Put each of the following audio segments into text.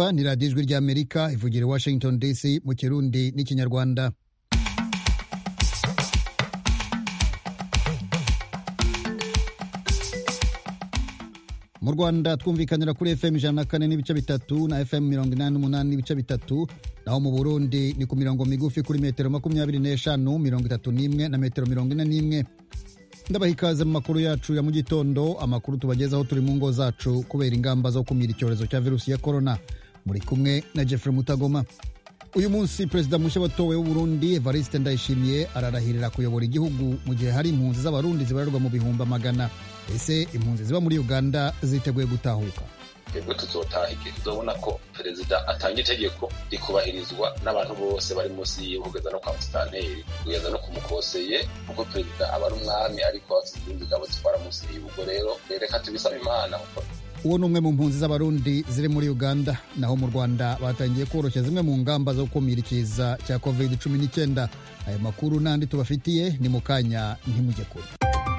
ni radiyo ijwi ry'amerika ivugira i washington dc mu kirundi n'ikinyarwanda mu rwanda twumvikanira kuri fm ijana na kane n'ibice bitatu na fm mirongo inani n'umunani n'ibice bitatu naho mu burundi ni ku mirongo migufi kuri metero makumyabiri n'eshanu mirongo itatu n'imwe na metero mirongo ine n'imwe ndabaha ikaze mu makuru yacu ya mu gitondo amakuru tubagezaho turi mu ngo zacu kubera ingamba zo kumira icyorezo cya virusi ya korona muri kumwe na jeffrey mutagoma uyu munsi perezida mushya watowe w'uburundi evariste ndayishimiye ararahirira kuyobora igihugu mu gihe hari impunzi z'abarundi zibarirwa mu bihumbi amagana ese impunzi ziba muri uganda ziteguye gutahuka twebwe tuzotaha igihe tuzobona ko perezida atanga itegeko rikubahirizwa n'abantu bose bari munsi yiwe kugeza no kwa musitanteri kugeza no ku mukoseye kuko perezida aba ari umwami ariko izindi ngabo zitwara munsi yiwe ubwo rero reka tubisaba imana uwo ni umwe mu mpunzi z'abarundi ziri muri uganda naho mu rwanda batangiye koroshya zimwe mu ngamba zo gukumira ikiza cya covid cumi n'icyenda ayo makuru n'andi tubafitiye ni mu kanya ntimujye kure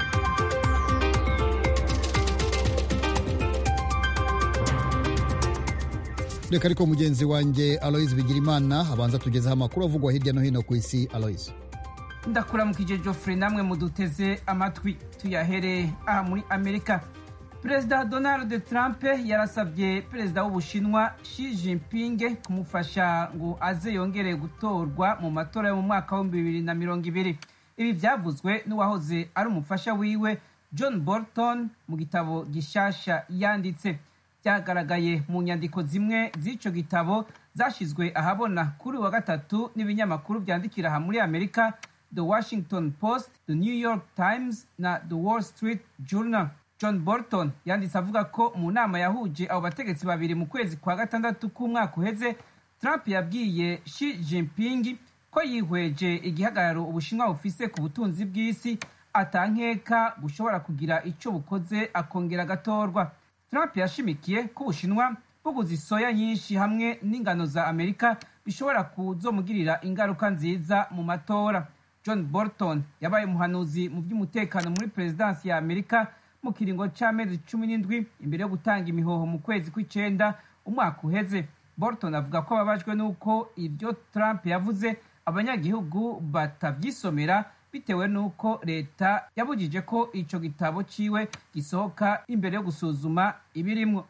reka ariko mugenzi wanjye aloise bigirimana abanza tugezeho amakuru avugwa hirya no hino ku isi aloise ndakuramukije Geoffrey namwe muduteze amatwi tuyahere aha muri amerika perezida donald trump yarasabye perezida w'ubushinwa Xi Jinping kumufasha ngo aze yongere gutorwa mu matora yo mu mwaka w'ibihumbi bibiri na mirongo ibiri ibi byavuzwe n'uwahoze ari umufasha wiwe john bolton mu gitabo gishasha yanditse byagaragaye mu nyandiko zimwe z'icyo gitabo zashyizwe ahabona kuri wa gatatu n'ibinyamakuru byandikira aha muri amerika the washington post the new york times na the wall street journal john bolton yanditse avuga ko mu nama yahuje abo bategetsi babiri mu kwezi kwa gatandatu k'umwaka uheze trump yabwiye Xi Jinping ko yihweje igihagararo ubushinwa bufise ku butunzi bw'isi atankeka bushobora kugira icyo bukoze akongera agatorwa trump yashimikiye ko ubushinwa buguze isoya nyinshi hamwe n'ingano za amerika bishobora kuzomugirira ingaruka nziza mu matora john bolton yabaye umuhanuzi mu by'umutekano muri perezidansi ya amerika mu kiringo cy'amezi cumi n'indwi imbere yo gutanga imihoho mu kwezi kw'icyenda umwaka uheze bolton avuga ko ababajwe n'uko ibyo trump yavuze abanyagihugu batabyisomera bitewe n'uko leta yabujije ko icyo gitabo ciwe gisohoka imbere yo gusuzuma ibirimwo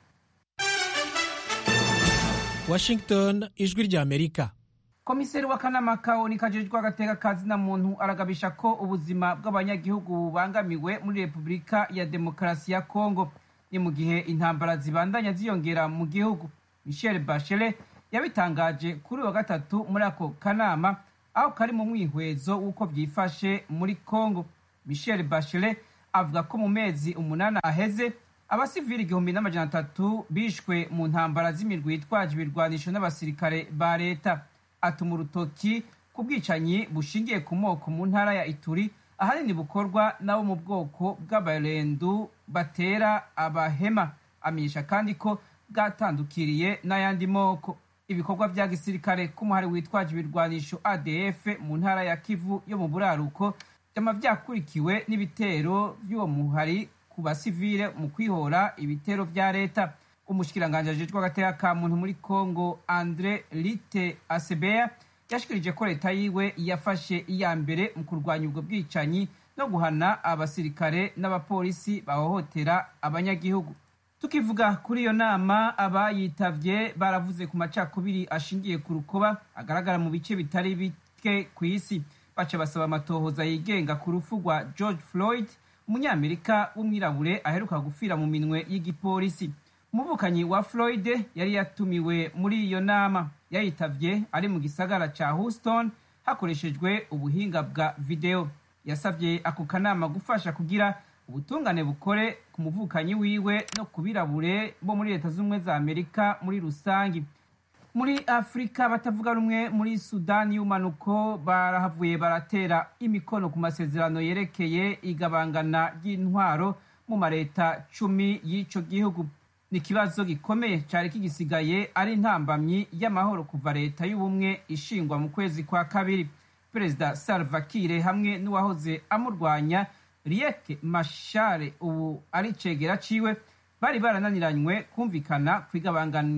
washington ijwi rya amerika komiseri w'akanama kaoni kajejwe agateka kazina muntu aragabisha ko ubuzima bw'abanyagihugu bubangamiwe muri repubulika ya demokarasi ya kongo ni mu gihe intambara zibandanya ziyongera mu gihugu michel bachelet yabitangaje kuri wa gatatu muri ako kanama aho kari mu mwihwezo w'uko byifashe muri congo michel bachelet avuga ko mu mezi umunani aheze abasivili igihumbi n'amajana atatu bishwe mu ntambara z'imirwi yitwaje ibirwanisho n'abasirikare ba leta atuma urutoki ku bwicanyi bushingiye ku moko mu ntara ya ituri ahanini bukorwa n'abo mu bwoko bw'abarendu batera abahema amenyesha kandi ko bwatandukiriye n'ayandi moko ibikorwa bya gisirikare k'umuhari witwaje ibirwanisho adf mu ntara ya kivu yo mu buraruko byama byakurikiwe n'ibitero by'uwo muhari ku basivile mu kwihora ibitero bya leta umushikiranganji ajejwe agateka ka muntu muri congo andre lite asebeya yashikirije ko leta yiwe yafashe iya mbere mu kurwanya ubwo bwicanyi no guhana abasirikare n'abapolisi bahohotera abanyagihugu tukivuga kuri iyo nama abayitavye baravuze ku macakubiri ashingiye ku rukoba agaragara mu bice bitari bike ku isi baca basaba amatohoza yigenga ku rupfu rwa george floyd umunyamerika w'umwirabure aheruka gupfira mu minwe y'igipolisi umuvukanyi wa floyd yari yatumiwe muri iyo nama yayitavye ari mu gisagara ca houston hakoreshejwe ubuhinga bwa video yasabye ako kanama gufasha kugira ubutungane bukore ku muvukanyi wiwe no ku birabure bo muri leta z'ubumwe za amerika muri rusangi muri afurika batavuga rumwe muri sudani y'umanuko barahavuye baratera imikono ku masezerano yerekeye igabangana ry'intwaro mu mareta cumi y'ico gihugu ni ikibazo gikomeye cyari kigisigaye ari intambamyi y'amahoro kuva leta y'ubumwe ishingwa mu kwezi kwa kabiri perezida salva kiir hamwe n'uwahoze amurwanya riek mashare ubu ari cegera ciwe bari barananiranywe kumvikana ku igabanganya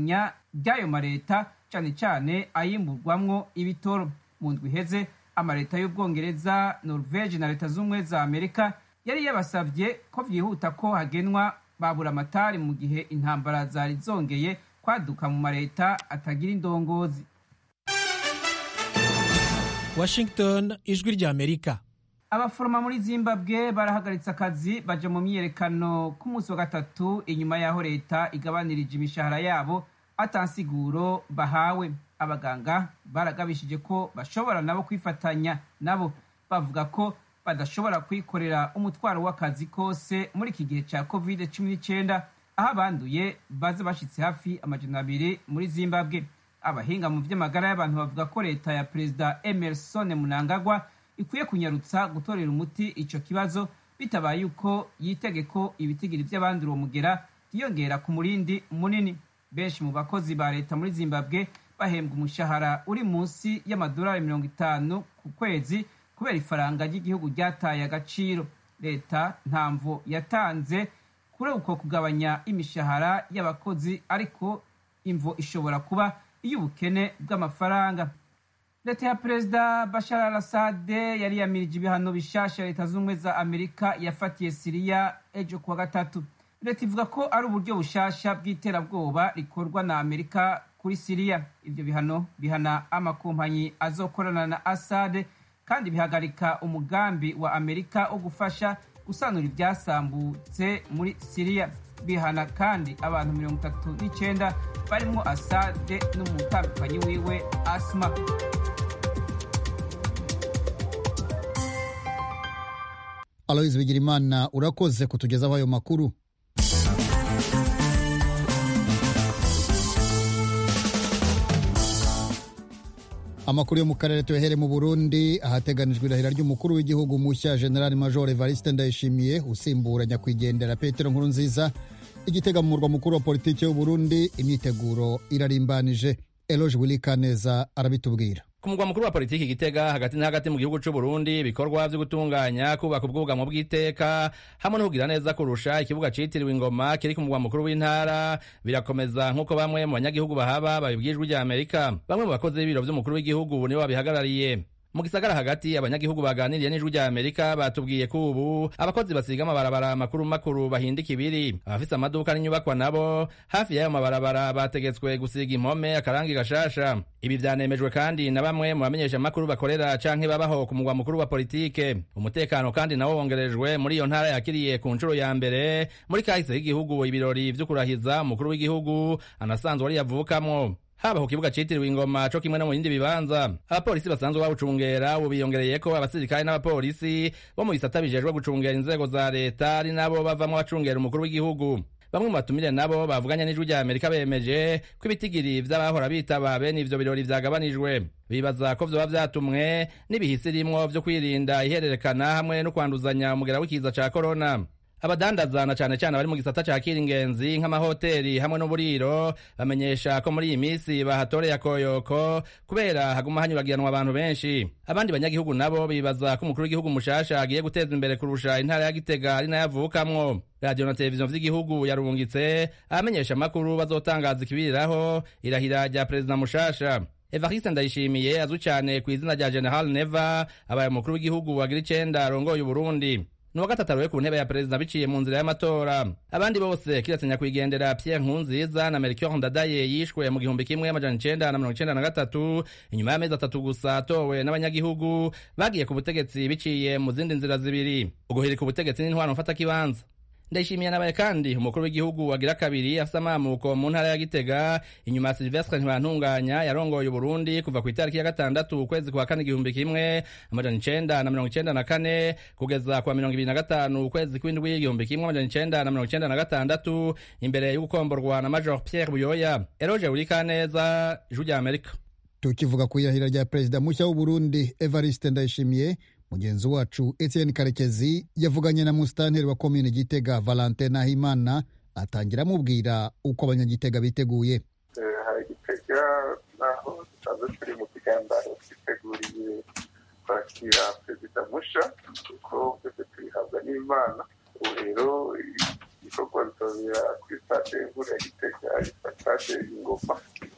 ry'ayo mareta cyane cyane ayimburwamwo ibitoro mu ndwi iheze amareta y'ubwongereza norvege na leta z'ubumwe za amerika yari yabasabye ko byihuta ko hagenwa babura amatari mu gihe intambara zari zongeye kwaduka mu mareta atagira indongozi washington ijwi ry'amerika abaforoma muri zimbabwe barahagaritse akazi baja mu myiyerekano ku munsi wa gatatu inyuma y'aho leta igabanirije imishahara yabo atansiguro bahawe abaganga baragabishije ko bashobora nabo kwifatanya nabo bavuga ko badashobora kwikorera umutwaro w'akazi kose muri iki gihe cya covid cumi n'icyenda aho abanduye baza bashitse hafi amajana abiri muri zimbabwe abahinga mu by'amagara y'abantu bavuga ko leta ya perezida emerson munangagwa ikwiye kunyarutsa gutorera umuti ico kibazo bitabaye uko yitege ko ibitigiri by'abandi uwo mugera byiyongera ku murindi munini benshi mu bakozi ba leta muri zimbabwe bahembwa umushahara uri munsi y'amadolari mirongo itanu ku kwezi kubera ifaranga ry'igihugu ryataye agaciro leta ntamvo yatanze kuri uko kugabanya imishahara y'abakozi ariko imvo ishobora kuba iy'ubukene bw'amafaranga leta ya perezida bashar al assad yari yamirije ibihano bishasha leta z'ubumwe za amerika yafatiye siriya ejo kuwa gatatu leta ivuga ko ari uburyo bushasha bw'iterabwoba rikorwa na amerika kuri siriya ibyo bihano bihana amakompanyi azokorana na assad kandi bihagarika umugambi wa amerika wo gufasha gusanura ibyasambutse muri siriya bihana kandi abantu mirongo itatu n'icyenda barimo asade n'umutambikanyi wiwe asma aloyizi bigirimana urakoze kutugezaho ayo makuru amakuru yo mu karere tuyahere mu burundi ahateganijwe irahira ry'umukuru w'igihugu mushya general major evariste ndayishimiye usimbura nyakwigendera petero nkuru nziza igitega mu murwa mukuru wa politiki y'uburundi imyiteguro irarimbanije eloge wilikaneza arabitubwira ku mugwa mukuru wa politiki gitega hagati na hagati mu gihugu c'u Burundi ibikorwa vyo gutunganya kubaka ubwugamo bw'iteka hamwe no kugira neza kurusha ikibuga citiriwe ingoma kiri ku mugwa mukuru w'intara birakomeza nk'uko bamwe mu banyagihugu bahaba babibwijwe rya Amerika bamwe mu bakozi b'ibiro vy'umukuru w'igihugu nibo babihagarariye mu gisagara hagati abanyagihugu baganiriye n'ijwi rya amerika batubwiye ko ubu abakozi basiga amabarabara makuru makuru bahindika ibiri abafise amaduka n'inyubakwa nabo hafi y'ayo mabarabara bategetswe gusiga impome akarangi gashasha ibi vyanemejwe kandi na bamwe mu bamenyesha amakuru bakorera canke babaho ku mugwa mukuru wa politike umutekano kandi nawo wongerejwe muri iyo ntara yakiriye ku nshuro ya mbere muri kahise k'igihugu ibirori vyo kurahiza umukuru w'igihugu anasanzwe ari yavukamwo haba ku kibuga citiriwe ingoma co kimwe no mu bindi bibanza abapolisi basanzwe bawucungera ubu biyongereyeko abasirikare n'abapolisi bo mu bisata bijejwe gucungera inzego za leta ari nabo bavamwo bacungera umukuru w'igihugu bamwe mu batumire nabo bavuganye n'ijwi rya amerika bemeje ko ibitigiri vy'abahora bitaba bene ivyo birori vyagabanijwe bibaza ko vyoba vyatumwe n'ibihisi rimwo vyo kwirinda ihererekana hamwe no kwanduzanya umugera w'ikiza ca korona abadandaza na cane cane bari mu gisata ca kiringenzi nk'amahoteli hamwe n'uburiro bamenyesha ko muri iyi misi bahatoreye akoyoko kubera haguma hanyuragiranwa abantu benshi abandi banyagihugu nabo bibaza ko umukuru w'igihugu mushasha agiye guteza imbere kurusha intara ya gitega ari nayo avukamwo radiyo na televiziyo vy'igihugu yarungitse abamenyesha amakuru bazotangaza ikibiriraho irahira rya perezida mushasha evariste ndayishimiye azwi cane ku izina rya general neva abaye umukuru w'igihugu wagira icenda arongoye uburundi nuwa gatatu aroye ku ntebe ya perezida biciye mu nzira y'amatora abandi bose kiretse nyakwigendera pierre nkunziza na melchior ndadaye yishwe mu gihumbi kimwe amajana icenda na mirongo icenda na gatatu inyuma y'amezi atatu gusa atowe n'abanyagihugu bagiye ku butegetsi biciye mu zindi nzira zibiri uguhirika ubutegetsi n'intwaro mfatakibanza ndayishimiye nabaye kandi umukuru w'igihugu wagira kabiri afise amamuko mu ntara ya gitega inyuma ya silvestre ntibantunganya yarongoye uburundi kuva ku itariki ya gatandatu ukwezi kwa kane igihumbi kimwe amajana icenda na mirongo icenda na kane kugeza kwa mirongo ibiri na gatanu ukwezi kw'indwi igihumbi kimwe amajana icenda na mirongo icenda na gatandatu imbere y'ugukomborwa na major pierre buyoya eroge urikaneza ijwi rya amerika tukivuga ku irahira rya perezida mushya w'uburundi evariste ndayishimiye mugenzi wacu etienne karekezi yavuganye na musitanteri wa komine gitega valentin nahimana atangira amubwira uko abanyagitega biteguye hari gitega naho dusanzwe turi mu kiganiro twiteguriye kwakira perezida musha kuko twese tubihabwa n'imana ubu rero igikorwa bizobera kuri stade nkuru ya gitega yitwa stade ingoma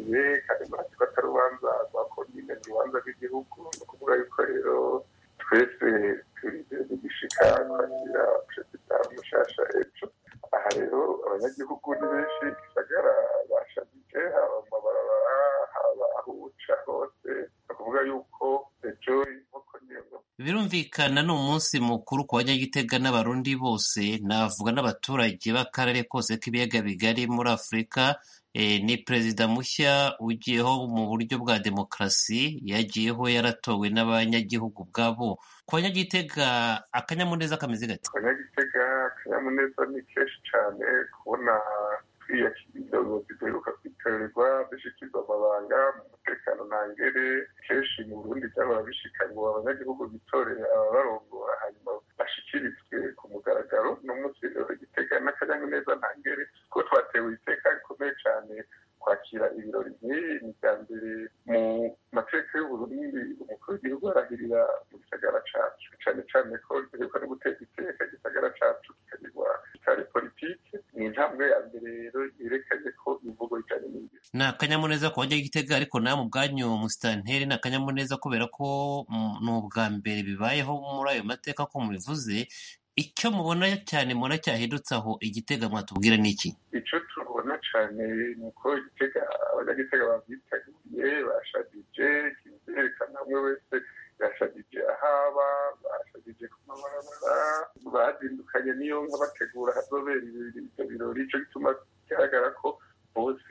rurerure kandi murazi ko atari urubanza rwa komine ni urubanza rw'igihugu ni ukuvuga yuko rero twese turize n'igishika kwakira perezida mushasha ejo aha rero abanyagihugu ni benshi gisagara bashajije haba mu mabarabara haba aho uca hose ni ukuvuga yuko ejo inkoko niyo birumvikana ni umunsi mukuru ku banyagitega n'abarundi bose navuga n'abaturage b'akarere kose k'ibiyaga bigari muri afurika ni perezida mushya ugiyeho mu buryo bwa demokarasi yagiyeho yaratowe n'abanyagihugu ubwabo ku banyagitega akanyamuneza kameze gati ku banyagitega akanyamuneza ni kenshi cyane kubona twiyakira indongozi duheruka kwitorerwa dushyikirwa amabanga mu mutekano ntangere kenshi mu burundi byahora bishika ngo abanyagihugu bitorere ababarongora hanyuma bashyikirizwe ku mugaragaro n'umunsi rero igitega n'akanyamuneza ntangere ko twatewe iteka rikomeye cyane kwakira ibirori nk'ibi ni bwa mbere mu mateka y'uburundi umukuru w'igihugu arahirira mu gisagara cacu cyane cyane ko duheruka no guteza iteka igisagara cacu kikagirwa kitari politike ni intambwe ya mbere rero yerekanye ko imvugo ijanye n'ingiro ni akanyamuneza ku banyagitega ariko nawe mu bwanyu musitanteri ni akanyamuneza kubera ko ni ubwa mbere bibayeho muri ayo mateka ko mubivuze icyo mubona cyane mubona cyahindutse aho igitega mwatubwira ni iki icyo tubona cyane ni uko igitega abanyagitega babyiteguye bashadije kizerekana umwe wese yashadije ahaba bashadije ku mabarabara bazindukanye niyo nka bategura hazobera ibyo birori icyo gituma bigaragara ko bose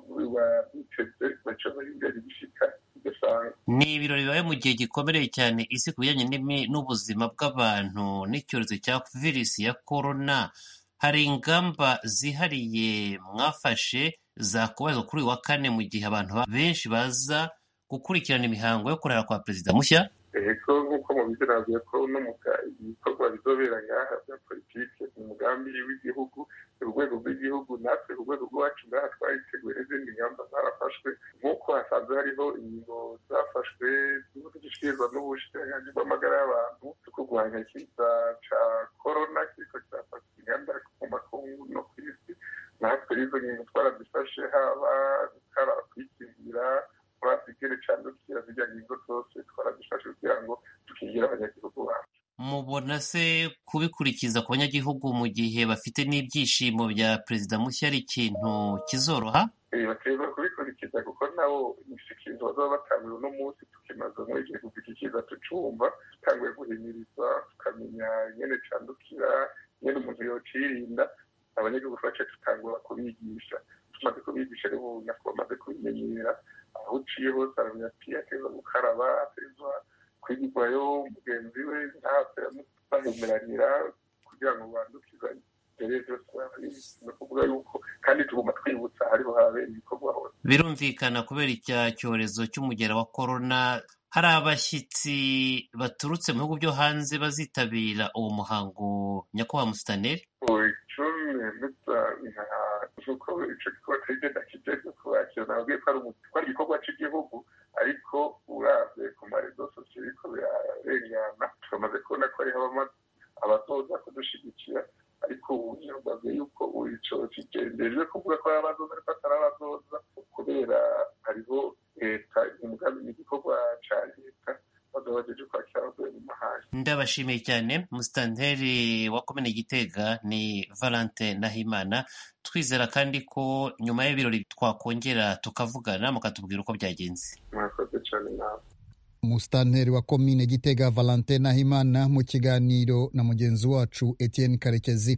biteze baca bari imbere bishika bidasanzwe ni ibirori bibaye mu gihe gikomereye cyane isi ku bijyanye n'ubuzima bw'abantu n'icyorezo cya virusi ya korona hari ingamba zihariye mwafashe zakubarizwa kuri uyu wa kane mu gihe abantu benshi baza gukurikirana imihango yo kurara kwa perezida mushya ego nk'uko mubizi navuye ko no mu ibikorwa bizobera ngaha bya politike ni umugambi w'igihugu urwego rw'igihugu natwe ku rwego rwacu ngaha twariteguye n'izindi ngamba zarafashwe nk'uko hasanzwe hariho ingingo zafashwe zishyikirizwa n'ubushikiranganji bw'amagara y'abantu zo kurwanya ikiza ca korona kiriko kirafata inganda mu makungu no ku isi natwe izo ngingo twarazifashe haba gukaraba kwikingira turasigere cyane dukira zirya ngingo zose twarazifashe kugira ngo dukingire abanyagihugu bacu mubona se kubikurikiza ku banyagihugu mu gihe bafite n'ibyishimo bya perezida mushya ari ikintu kizoroha bategerezwa kubikurikiza kuko nabo imishyikirizo bazaba batanguye uno munsi tukimaze muri igihe kugikikiza tucumva dutanguye guhimiriza tukamenya nyene candukira nyene umuntu yocirinda abanyagihugu twace tutangura kubigisha tumaze kubigisha rero ubu nako bamaze kubimenyera aho uciye hose aramenya ati ateza gukaraba ateza kwigirwayo mugenzi we ntapfe bahemeranira kugira ngo bandukizanye rero byose ni ukuvuga yuko kandi tugomba twibutsa hariho habera ibikorwa hose birumvikana kubera icya cyorezo cy'umugera wa korona hari abashyitsi baturutse mu bihugu byo hanze bazitabira uwo muhango nyakubahwa musitaneri icumi ndetse nk'uko icyo gikorwa kigenda kijejwe kubakira nabwiye ko ari igikorwa cy'igihugu ariko uravye ku marezo sosiyo biriko birarengana turamaze kubona ko hariho abazoza kudushyigikira ariko ubu nyambaze yuko ico kigendejwe kuvuga ko ari abazoza ariko atari abazoza kubera hariho leta umugambi n'igikorwa ca leta bazobajeje kwakira abavuye mu mahanga ndabashimiye cyane musitanteri wa komine gitega ni valente nahimana twizera kandi ko nyuma y'ibirori twakongera tukavugana mukatubwira uko byagenze mwakoze cyane nawe umusitanteri wa komine gitega valentin nahimana mu kiganiro na mugenzi wacu etienne karekezi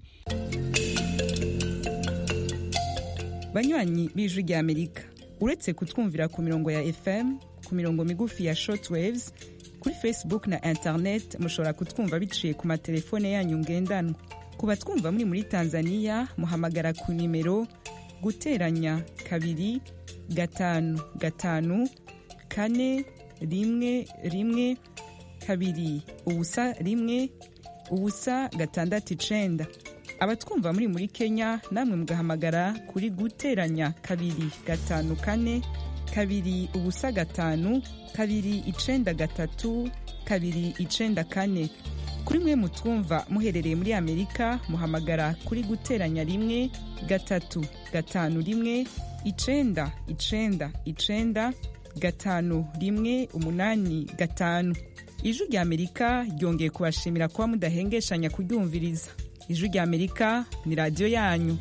banywanyi b'ijwi ry'amerika uretse kutwumvira ku mirongo ya fm ku mirongo migufi ya shortwaves kuri facebook na internet mushobora kutwumva biciye ku matelefone yanyu ngendanwa ku batwumva muri muri tanzania muhamagara ku nimero guteranya kabiri gatanu gatanu kane rimwe rimwe kabiri ubusa rimwe ubusa gatandatu icenda abatwumva muri muri kenya namwe mugahamagara kuri guteranya kabiri gatanu kane kabiri ubusa gatanu kabiri icenda gatatu kabiri icenda kane kuri mwe mutwumva muherereye muri amerika muhamagara kuri guteranya rimwe gatatu gatanu rimwe icenda icenda icenda gatanu rimwe umunani gatanu ijwi rya amerika ryongeye kubashimira kuba mudahengeshanya kuryumviriza ijwi rya amerika ni radiyo yanyu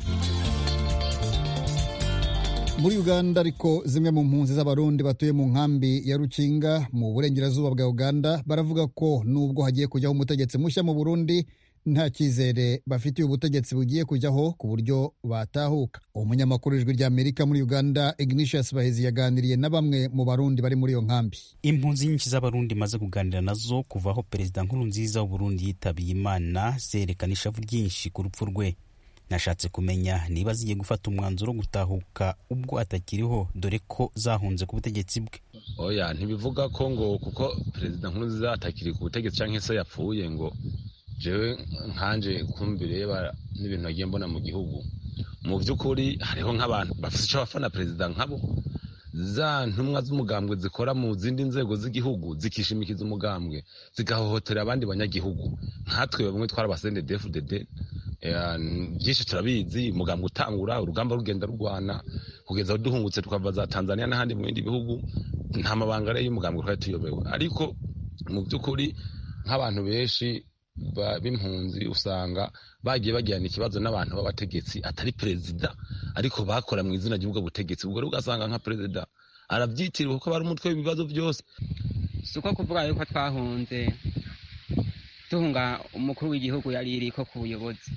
muri uganda ariko zimwe mu mpunzi z'abarundi batuye mu nkambi ya rukinga mu burengerazuba bwa uganda baravuga ko nubwo hagiye kujyaho umutegetsi mushya mu burundi nta cyizere bafitiye ubutegetsi bugiye kujyaho ku buryo batahuka umunyamakuru w'ijwi rya amerika muri uganda ignatius bahezi yaganiriye na bamwe mu barundi bari muri iyo nkambi impunzi nyinshi z'abarundi maze kuganira nazo kuva aho perezida nkuru nziza w'uburundi yitabiye imana zerekana ishavu ryinshi ku rupfu rwe nashatse kumenya niba zigiye gufata umwanzuro wo gutahuka ubwo atakiriho dore ko zahunze ku butegetsi bwe oya ntibivuga ko ngo kuko perezida nkuru nziza atakiri ku butegetsi cyangwa se yapfuye ngo jewe nkanje kumbireba n'ibintu nagiye mbona mu gihugu mu by'ukuri hariho nk'abantu bafite icyo bafana perezida nkabo za ntumwa z'umugambwe zikora mu zindi nzego z'igihugu zikishimikiza umugambwe zigahohotera abandi banyagihugu nkatwe bamwe twari abasende dfdd byinshi turabizi umugambwe utangura urugamba rugenda rurwana kugeza aho duhungutse tukava za tanzania n'ahandi mu bindi bihugu nta mabanga rero y'umugambwe twari tuyobewe ariko mu by'ukuri nk'abantu benshi b'impunzi usanga bagiye bagirana ikibazo n'abantu b'abategetsi atari perezida ariko bakora mu izina ry'ubwo butegetsi ubwo rero ugasanga nka perezida arabyitiriwe kuko bari umutwe w'ibibazo byose si uko kuvuga yuko twahunze duhunga umukuru w'igihugu yari iriko ku buyobozi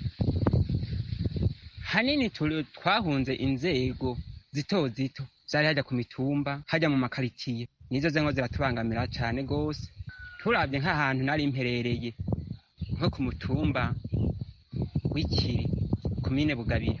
hanini twahunze inzego zito zito zari hajya ku mitumba hajya mu makaritsiye nizo zengo ziratubangamira cyane rwose turabye nk'ahantu nari mperereye nko ku mutumba w'ikiri komine bugabiro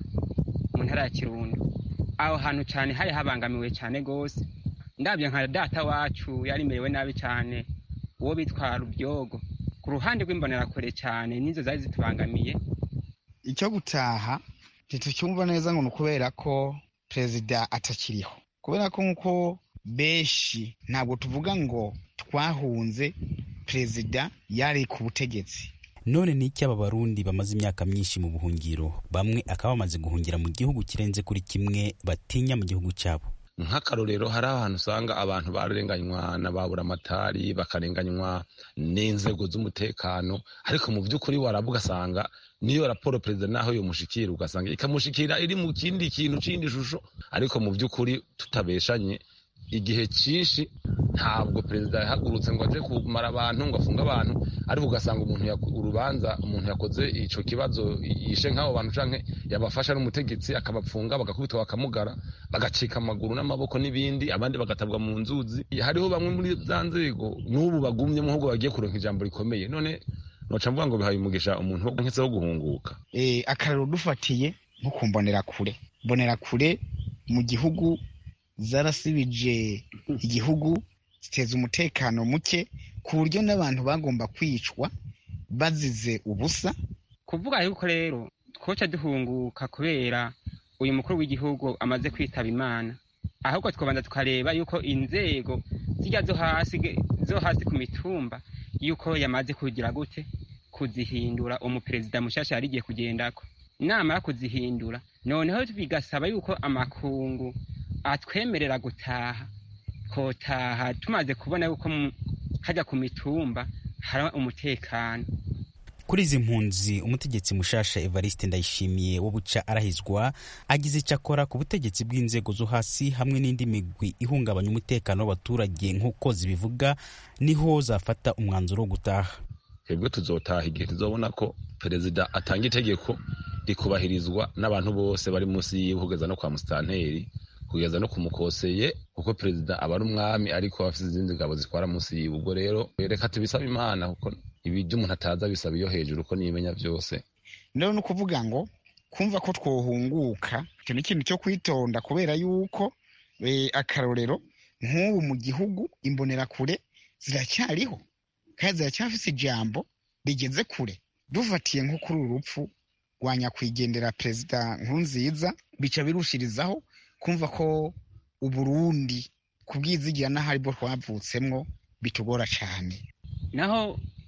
mu ntara ya kirundo aho hantu cyane hari habangamiwe cyane rwose ndabyo nka data wacu yari merewe nabi cyane uwo bitwa rubyogo ku ruhande rw'imbonerakure cyane nizo zari zitubangamiye icyo gutaha ntitucyumva neza ngo ni ukubera ko perezida atakiriho kubera ko nk'uko benshi ntabwo tuvuga ngo twahunze perezida yari ku butegetsi none ni iki aba barundi bamaze imyaka myinshi mu buhungiro bamwe akaba bamaze guhungira mu gihugu kirenze kuri kimwe batinya mu gihugu cyabo nk'akarorero hari ahantu usanga abantu barenganywa na babura amatari bakarenganywa n'inzego z'umutekano ariko mu by'ukuri waraba ugasanga niyo raporo perezida naho yomushikira ugasanga ikamushikira iri mu kindi kintu kindi shusho ariko mu by'ukuri tutabeshanye igihe cyinshi ntabwo perezida yahagurutse ngo aje kumara abantu ngo afunge abantu ariko ugasanga umuntu urubanza umuntu yakoze icyo kibazo yishe nk'abo bantu canke yabafasha n'umutegetsi akabapfunga bagakubitwa bakamugara bagacika amaguru n'amaboko n'ibindi abandi bagatabwa mu nzuzi hariho bamwe muri za nzego n'ubu bagumye mu ahubwo bagiye kuronka ijambo rikomeye none noca mvuga ngo bihaye umugisha umuntu nketse wo guhunguka eh akarero dufatiye nko ku mbonerakure mbonerakure mu gihugu zarasibije igihugu ziteza umutekano muke ku buryo n'abantu bagomba kwicwa bazize ubusa kuvuga yuko rero twoca duhunguka kubera uyu mukuru w'igihugu amaze kwitaba imana ahubwo twabanza tukareba yuko inzego zijya zo hasi zo hasi ku mitumba yuko yamaze kugira gute kuzihindura umuperezida mushasha yari igiye kugendako namara kuzihindura noneho bigasaba yuko amakungu atwemerera gutaha kotaha tumaze kubona yuko hajya ku mitumba hari umutekano kuri izi mpunzi umutegetsi mushasha evariste ndayishimiye wo buca arahizwa agize icyo akora ku butegetsi bw'inzego zo hasi hamwe n'indi migwi ihungabanya umutekano w'abaturage nk'uko zibivuga niho zafata umwanzuro wo gutaha twebwe tuzotaha igihe tuzobona ko perezida atanga itegeko rikubahirizwa n'abantu bose bari munsi yiwe kugeza no kwa musitanteri kugeza no kumukoseye kuko perezida aba ari umwami ariko afite izindi ngabo zitwara munsi yiwe ubwo rero reka tubisaba imana kuko ibyo umuntu ataza bisaba iyo hejuru uko niyimenya byose rero ni ukuvuga ngo kumva ko twohunguka icyo ni ikintu cyo kwitonda kubera yuko akarorero nk'ubu mu gihugu imbonerakure ziracyariho kandi ziracyafite ijambo rigeze kure dufatiye nko kuri uru rupfu rwa nyakwigendera perezida nkurunziza bica birushirizaho kumva ko uburundi kubwizigira n'aho aribwo twavutsemwo bitugora cyane naho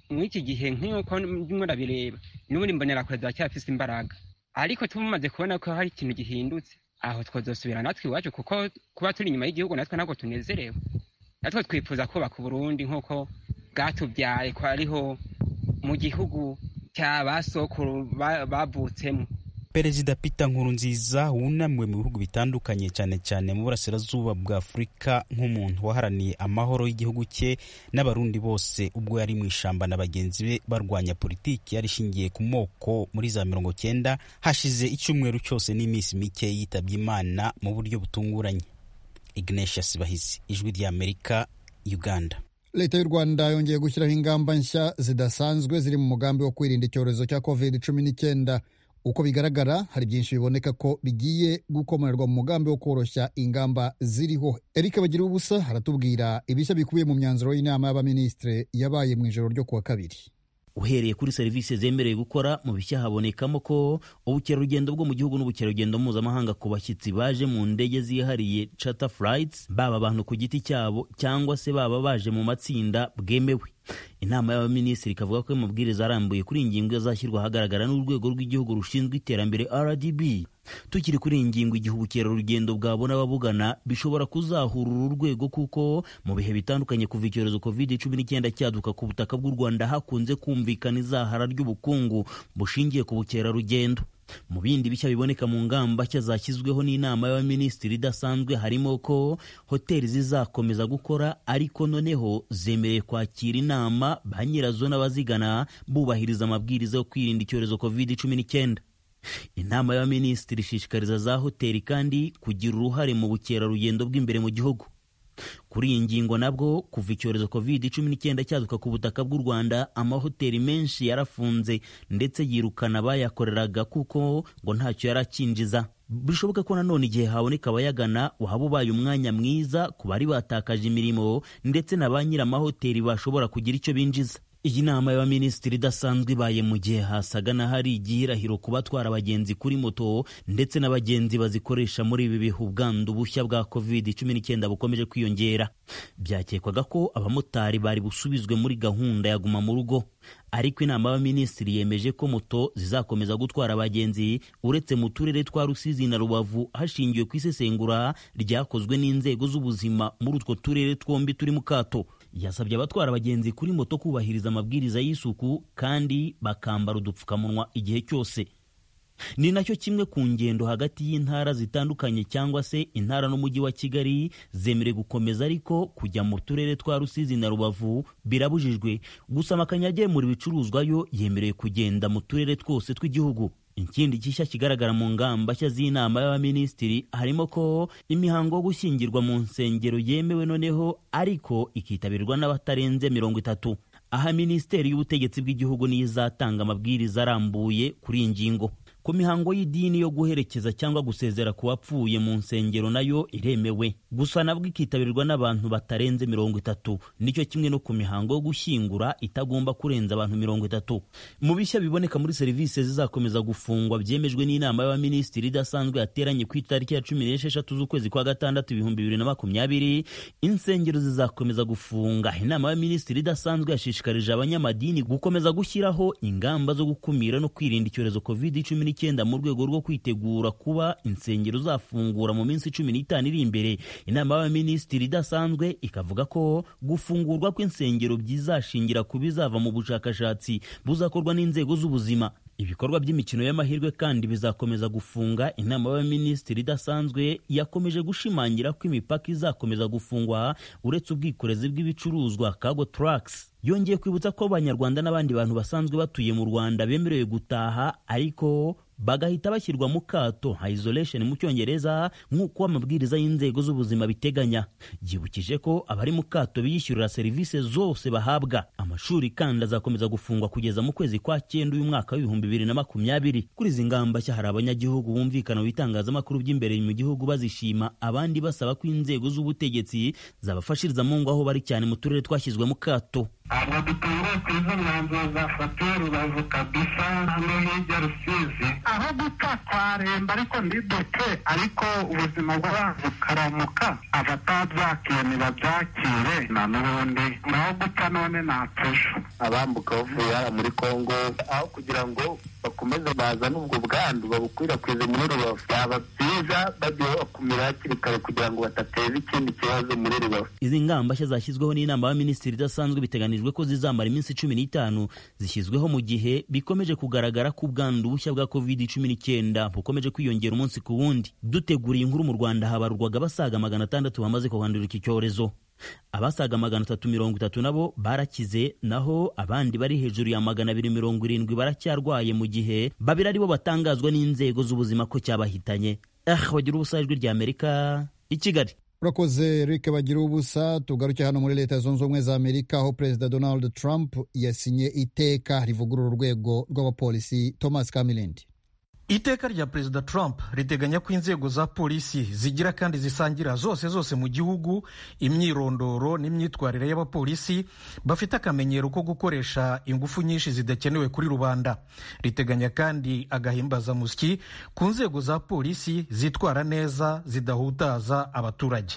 muri iki gihe nk'uko ndimo ndabireba n'ubundi imbonerakure ziracyafise imbaraga ariko tumaze kubona ko hari ikintu gihindutse aho twazosubira natwe iwacu kuko kuba turi inyuma y'igihugu natwe ntabwo tunezerewe natwe twifuza kubaka uburundi nk'uko bwatubyaye ko ariho mu gihugu cya ba sokuru bavutsemo perezida peter nkurunziza wunamiwe mu bihugu bitandukanye cyane cyane mu burasirazuba bwa afurika nk'umuntu waharaniye amahoro y'igihugu cye n'abarundi bose ubwo yari mu ishamba na bagenzi be barwanya politiki yari ishingiye ku moko muri za mirongo cyenda hashize icyumweru cyose n'iminsi mike yitabye imana mu buryo butunguranye ignatius bahizi ijwi ry'amerika uganda leta y'u rwanda yongeye gushyiraho ingamba nshya zidasanzwe ziri mu mugambi wo kwirinda icyorezo cya covid cumi n'icyenda uko bigaragara hari byinshi biboneka ko bigiye gukomererwa mu mugambi wo koroshya ingamba ziriho eric bagira ubusa aratubwira ibishya bikubiye mu myanzuro y'inama y'abaminisitiri yabaye mu ijoro ryo kuwa kabiri uhereye kuri serivisi zemerewe gukora mu bishya habonekamo ko ubukerarugendo bwo mu gihugu n'ubukerarugendo mpuzamahanga ku bashyitsi baje mu ndege zihariye charter flights baba abantu ku giti cyabo cyangwa se baba baje mu matsinda bwemewe inama y'abaminisitiri ikavuga ko amabwiriza arambuye kuri iyi ngingo azashyirwa ahagaragara n'urwego rw'igihugu rushinzwe iterambere rdb tukiri kuri iyi ngingo igihe ubukerarugendo bwabona ababugana bishobora kuzahura uru rwego kuko mu bihe bitandukanye kuva icyorezo covid cumi n'icyenda cyaduka ku butaka bw'u rwanda hakunze kumvikana izahara ry'ubukungu bushingiye ku bukerarugendo mu bindi bishya biboneka mu ngamba nshya zashyizweho n'inama y'abaminisitiri idasanzwe harimo ko hoteli zizakomeza gukora ariko noneho zemerewe kwakira inama ba nyirazo n'abazigana bubahiriza amabwiriza yo kwirinda icyorezo covid cumi n'icyenda inama y'abaminisitiri ishishikariza za hoteli kandi kugira uruhare mu bukerarugendo bw'imbere mu gihugu kuri iyi ngingo nabwo kuva icyorezo covid cumi n'icyenda cyaduka ku butaka bw'u rwanda amahoteli menshi yarafunze ndetse yirukana abayakoreraga kuko ngo ntacyo yari akinjiza bishoboka ko nanone igihe haboneka abayagana waba ubaye umwanya mwiza ku bari batakaje imirimo ndetse na ba nyir'amahoteli bashobora kugira icyo binjiza iyi nama y'abaminisitiri idasanzwe ibaye mu gihe hasaga n'ahari igihirahiro ku batwara abagenzi kuri moto ndetse n'abagenzi bazikoresha muri ibi bihe ubwandu bushya bwa covid cumi n'icyenda bukomeje kwiyongera byakekwaga ko abamotari bari busubizwe muri gahunda ya guma mu rugo ariko inama y'abaminisitiri yemeje ko moto zizakomeza gutwara abagenzi uretse mu turere twa rusizi na rubavu hashingiwe ku isesengura ryakozwe n'inzego z'ubuzima muri utwo turere twombi turi mu kato yasabye abatwara abagenzi kuri moto kubahiriza amabwiriza y'isuku kandi bakambara udupfukamunwa igihe cyose ni nacyo kimwe ku ngendo hagati y'intara zitandukanye cyangwa se intara n'umujyi wa kigali zemerewe gukomeza ariko kujya mu turere twa rusizi na rubavu birabujijwe gusa amakamyo agemura ibicuruzwa yo yemerewe kugenda mu turere twose tw'igihugu ikindi gishya kigaragara mu ngamba nshya z'inama y'abaminisitiri harimo ko imihango yo gushyingirwa mu nsengero yemewe noneho ariko ikitabirwa n'abatarenze mirongo itatu aha minisiteri y'ubutegetsi bw'igihugu niyo izatanga amabwiriza arambuye kuri iyi ngingo ku mihango y'idini yo guherekeza cyangwa gusezera ku bapfuye mu nsengero nayo iremewe gusa nabwo ikitabirwa n'abantu batarenze mirongo itatu nicyo kimwe no ku mihango yo gushyingura itagomba kurenza abantu mirongo itatu mu bishya biboneka muri serivisi zizakomeza gufungwa byemejwe n'inama y'abaminisitiri idasanzwe yateranye ku itariki ya cumi n'esheshatu z'ukwezi kwa gatandatu ibihumbi bibiri na makumyabiri insengero zizakomeza gufunga inama y'abaminisitiri idasanzwe yashishikarije abanyamadini gukomeza gushyiraho ingamba zo gukumira no kwirinda icyorezo covid cumi n'icyenda mu rwego rwo kwitegura kuba insengero zafungura mu minsi cumi n'itanu iri imbere inama y'abaminisitiri idasanzwe ikavuga ko gufungurwa kw'insengero byizashingira ku bizava mu bushakashatsi buzakorwa n'inzego z'ubuzima ibikorwa by'imikino y'amahirwe kandi bizakomeza gufunga inama y'abaminisitiri idasanzwe yakomeje gushimangira ko imipaka izakomeza gufungwa uretse ubwikorezi bw'ibicuruzwa cargo trucks yongeye kwibutsa ko abanyarwanda n'abandi bantu basanzwe batuye mu rwanda bemerewe gutaha ariko bagahita bashyirwa mu kato nka isolation mu cyongereza nk'uko amabwiriza y'inzego z'ubuzima biteganya yibukije ko abari mu kato biyishyurira serivisi zose bahabwa amashuri kandi azakomeza gufungwa kugeza mu kwezi kwa cyenda uyu mwaka w'ibihumbi bibiri na makumyabiri kuri izi ngamba nshya hari abanyagihugu bumvikana mu bitangazamakuru by'imbere mu gihugu bazishima abandi basaba ko inzego z'ubutegetsi zabafashiriza mu ngo aho bari cyane mu turere twashyizwe mu kato ntabwo dutangiye ku izo mwanzuro zafatiwe rubavu kabisa no hirya rusizi aho gupfa twaremba ariko ntidupfe ariko ubuzima bw'abantu bukaramuka abatabyakiye ntibabyakire na n'ubundi naho gupfa none ntapfusha abambuka bavuye hara muri kongo aho kugira ngo bakomeze bazane ubwo bwandu babukwirakwize muri rubavu byaba byiza bagiye bakumira hakiri kare kugira ngo badateza ikindi kibazo muri rubavu izi ngamba nshya zashyizweho n'inama y'abaminisitiri idasanzwe biteganijwe ko zizamara iminsi cumi n'itanu zishyizweho mu gihe bikomeje kugaragara ko ubwandu bushya bwa covid cumi n'icyenda bukomeje kwiyongera umunsi ku wundi duteguriye inkuru mu rwanda habarurwaga abasaga magana atandatu bamaze kuhandura iki cyorezo abasaga magana atatu mirongo itatu nabo barakize naho abandi bari hejuru ya magana abiri mirongo irindwi baracyarwaye mu gihe babiri aribo batangazwa n'inzego z'ubuzima ko cyabahitanye ah bagira ubusa ijwi rya amerika i kigali urakoze Eric bagira ubusa tugaruke hano muri leta zunze ubumwe za amerika aho perezida donald trump yasinye iteka rivugurura urwego rw'abapolisi thomas kamilindi iteka rya perezida trump riteganya ko inzego za polisi zigira kandi zisangira zose zose mu gihugu imyirondoro n'imyitwarire y'abapolisi bafite akamenyero ko gukoresha ingufu nyinshi zidakenewe kuri rubanda riteganya kandi agahimbazamusyi ku nzego za polisi zitwara neza zidahutaza abaturage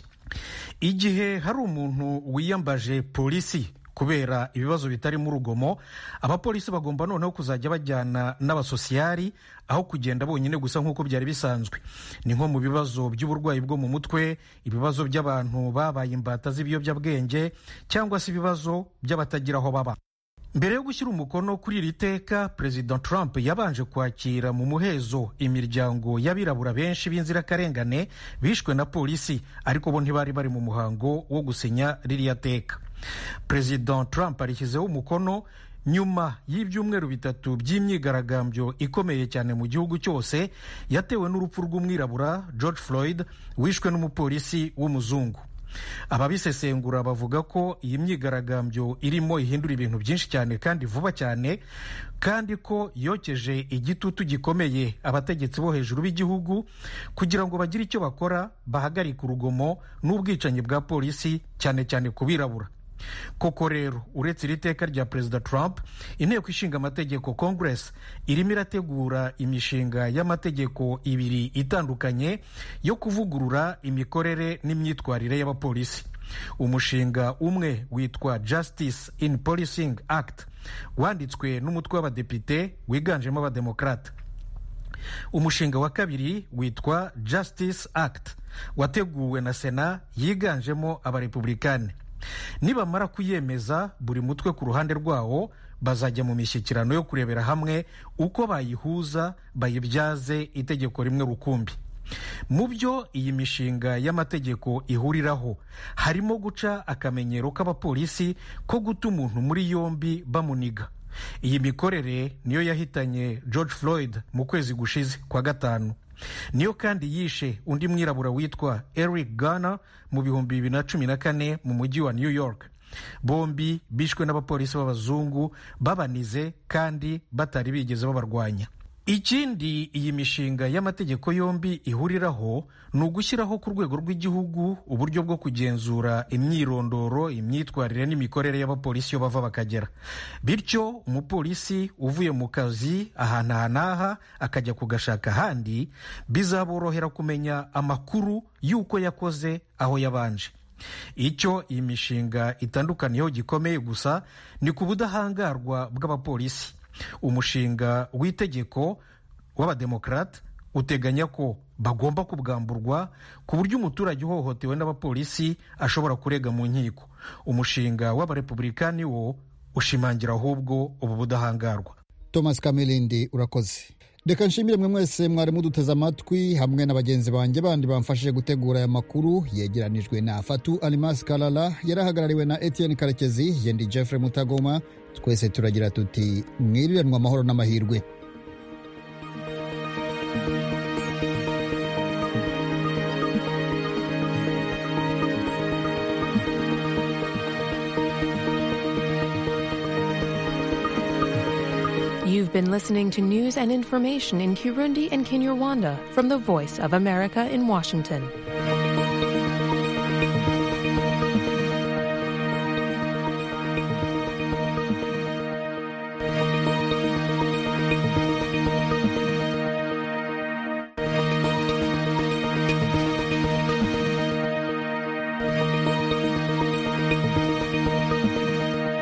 igihe hari umuntu wiyambaje polisi kubera ibibazo bitarimo urugomo abapolisi bagomba noneho kuzajya bajyana n'abasosiyari aho kugenda bonyine gusa nk'uko byari bisanzwe ni nko mu bibazo by'uburwayi bwo mu mutwe ibibazo by'abantu babaye imbata z'ibiyobyabwenge cyangwa se ibibazo by'abatagira aho baba mbere yo gushyira umukono kuri iri teka perezida trump yabanje kwakira mu muhezo imiryango y'abirabura benshi b'inzirakarengane bishwe na polisi ariko bo ntibari bari mu muhango wo gusinya ririya teka perezida trump arishyizeho umukono nyuma y'ibyumweru bitatu by'imyigaragambyo ikomeye cyane mu gihugu cyose yatewe n'urupfu rw'umwirabura george floyd wishwe n'umupolisi w'umuzungu ababisesengura bavuga ko iyi myigaragambyo irimo ihindura ibintu byinshi cyane kandi vuba cyane kandi ko yokeje igitutu gikomeye abategetsi bo hejuru b'igihugu kugira ngo bagire icyo bakora bahagarike urugomo n'ubwicanyi bwa polisi cyane cyane ku birabura koko rero uretse iri teka rya perezida trump inteko ishinga amategeko congress irimo irategura imishinga y'amategeko ibiri itandukanye yo kuvugurura imikorere n'imyitwarire y'abapolisi umushinga umwe witwa justice in policing act wanditswe n'umutwe w'abadepite wiganjemo abademokarata umushinga wa kabiri witwa justice act wateguwe na sena yiganjemo abarepublikani nibamara kuyemeza buri mutwe ku ruhande rwawo bazajya mu mishyikirano yo kurebera hamwe uko bayihuza bayibyaze itegeko rimwe rukumbi mu byo iyi mishinga y'amategeko ihuriraho harimo guca akamenyero k'abapolisi ko guta umuntu muri yombi bamuniga iyi mikorere niyo yahitanye george floyd mu kwezi gushize kwa gatanu niyo kandi yishe undi mwirabura witwa eric Garner mu bihumbi bibiri na cumi na kane mu mujyi wa new york bombi bishwe n'abapolisi b'abazungu babanize kandi batari bigeze babarwanya ikindi iyi mishinga y'amategeko yombi ihuriraho ni ugushyiraho ku rwego rw'igihugu uburyo bwo kugenzura imyirondoro imyitwarire n'imikorere y'abapolisi iyo bava bakagera bityo umupolisi uvuye mu kazi ahantu aha n'aha akajya kugashaka ahandi bizaborohera kumenya amakuru y'uko yakoze aho yabanje icyo iyi mishinga itandukaniyeho gikomeye gusa ni ku budahangarwa bw'abapolisi umushinga w'itegeko w'abademokarate uteganya ko bagomba kubwamburwa ku buryo umuturage uhohotewe n'abapolisi ashobora kurega mu nkiko umushinga w'abarepublikani wo ushimangira ahubwo ubu budahangarwa thomas kamilindi urakoze reka nshimire mwe mwese mwari muduteze amatwi hamwe na bagenzi banjye bandi bamfashije gutegura aya makuru yegeranijwe na fatu alimasi karara yarahagarariwe na etienne karekezi yendi jeffrey mutagoma twese turagira tuti mwiriranwa amahoro n'amahirwe You've been listening to news and information in Kirundi and Kinyarwanda from the Voice of America in Washington.